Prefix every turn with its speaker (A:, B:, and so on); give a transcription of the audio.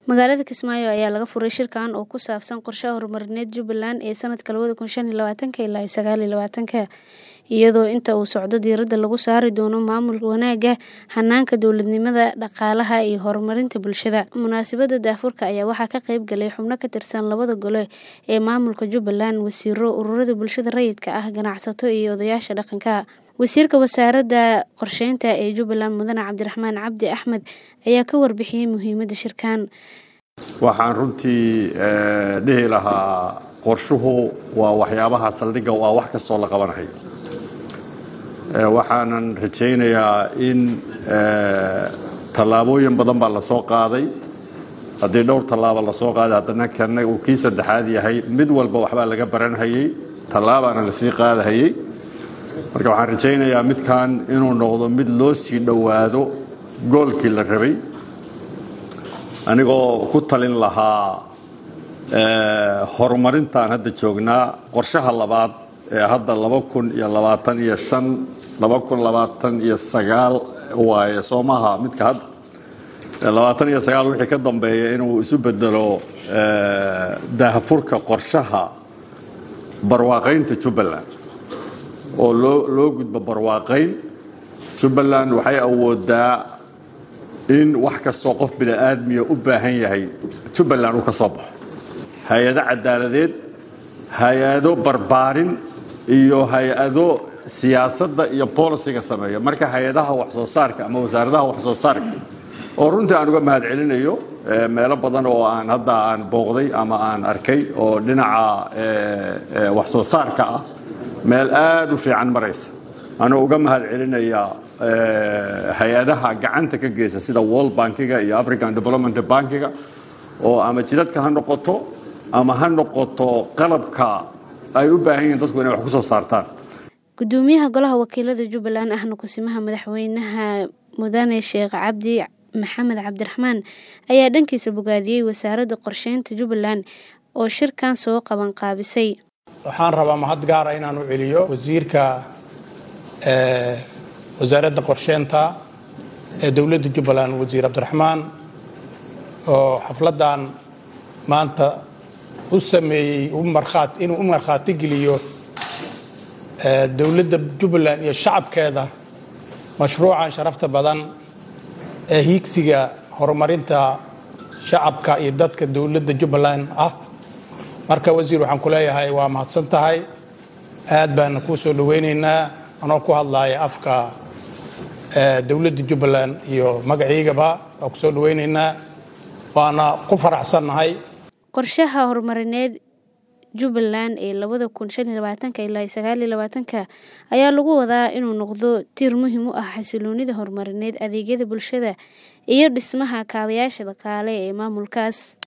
A: Magaalada Kismaayo ayaa laga furay shirkan oo ku saabsan qorshaha horumarineed Jubbaland ee sanadka labada kun shan iyo labaatanka ilaa sagaal iyo labaatanka iyadoo inta uu socdo diiradda lagu saari doono maamul wanaagga, hanaanka dowladnimada, dhaqaalaha iyo horumarinta bulshada. Munaasabadda daahfurka ayaa waxaa ka qayb galay xubno ka tirsan labada gole ee maamulka Jubbaland, wasiirro, ururada bulshada rayidka ah, ganacsato iyo odayaasha dhaqanka. Wasiirka Wasaaradda Qorsheynta ee Jubbaland Mudane Cabdiraxmaan Cabdi Axmed ayaa ka warbixiyay muhiimadda shirkan.
B: waxaan runtii dhihi lahaa qorshuhu waa waxyaabaha saldhigga u ah wax kastoo la qabanayo waxaanan rajaynayaa in tallaabooyin badan baa la soo qaaday haddii dhowr tallaaba la soo qaaday haddana kana uu kii saddexaad yahay mid walba waxbaa laga baranhayey tallaabaana lasii qaadahayey marka waxaan rajaynayaa midkan inuu noqdo mid loo sii dhowaado goolkii la rabay anigoo ku talin lahaa horumarintaan hadda joognaa qorshaha labaad ee hadda laba kun iyo labaatan iyo shan laba kun labaatan iyo sagaal waaye soomaha midka hadda labaatan iyo sagaal wixii ka dambeeya inuu isu bedelo daahfurka qorshaha barwaaqaynta jubbaland oo loo loo gudbo barwaaqayn jubbaland waxay awoodaa in wax kastoo qof bini'aadmiya u baahan yahay jubbaland uu ka soo baxo hay-ado cadaaladeed hay-ado barbaarin iyo hay-ado siyaasadda iyo bolisiga sameeya marka hay-adaha wax soo saarka ama wasaaradaha wax soo saarka oo runtii aan uga mahad celinayo meelo badan oo aan hadda aan booqday ama aan arkay oo dhinaca wax soo saarka ah meel aad u fiican maraysa anuu uga mahad celinaya hay-adaha gacanta ka geysa sida world bankiga iyo african development bankiga oo ama jidadka ha noqoto ama ha noqoto qalabka ay u baahan yihiin dadku inay wax ku soo saartaan
A: gudoomiyaha golaha wakiilada jubbaland ahna kusimaha madaxweynaha mudane sheekh cabdi maxamed cabdiraxmaan ayaa dhankiisa bogaadiyey wasaaradda qorsheynta jubbaland oo shirkan soo qaban qaabisay
C: waxaan rabaa mahad gaara inaan u celiyo wasiirka wasaaradda qorsheynta ee dowladda jubbaland wasiir cabdiraxmaan oo xafladdan maanta u sameeyey inuu u markhaati geliyo dowladda jubbaland iyo shacabkeeda mashruucan sharafta badan ee hiigsiga horumarinta shacabka iyo dadka dowladda jubbaland ah marka wasiir waxaan ku leeyahay waa mahadsan tahay aad baana kuu soo dhowaynaynaa anoo ku hadlaaya afka dowladda jubbaland iyo magaciigaba waa ku soo dhowaynaynaa waana ku faraxsannahay
A: qorshaha horumarineed jubbaland ee labada kun shan iyo labaatanka ilaa sagaal iyo labaatanka ayaa lagu wadaa inuu noqdo tiir muhiim u ah xasiloonida horumarineed adeegyada bulshada iyo dhismaha kaabayaasha dhaqaale ee maamulkaas